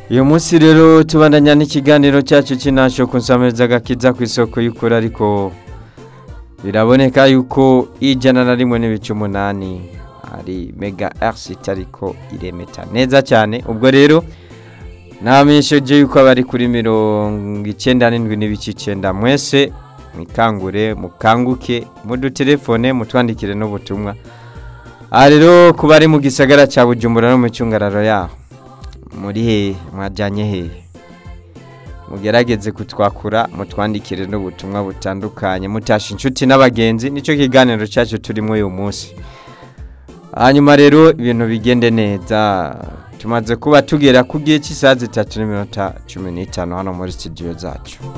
uyu munsi rero tubandanya n'ikiganiro cyacu cy'intasho ku nsamiriza gakiza ku isoko y'ukuri ariko biraboneka yuko ijana na rimwe n'ibice umunani ari mega erisiti ariko iremeta neza cyane ubwo rero namenyesheje yuko abari kuri mirongo icyenda n'indwi n'ibice icyenda mwese mwikangure mukanguke mudutelefone mutwandikire n'ubutumwa aha rero ku bari mu gisagara cya bujumbura no mu cyungararo yaho muri hehe mwajyanye hehe mugerageze kutwakura mutwandikire n'ubutumwa butandukanye mutasha inshuti n'abagenzi nicyo kiganiro cyacu turimo uyu munsi hanyuma rero ibintu bigende neza tumaze kuba tugera ku gihe cy'isaha zitatu n'iminota cumi n'itanu hano muri studio zacu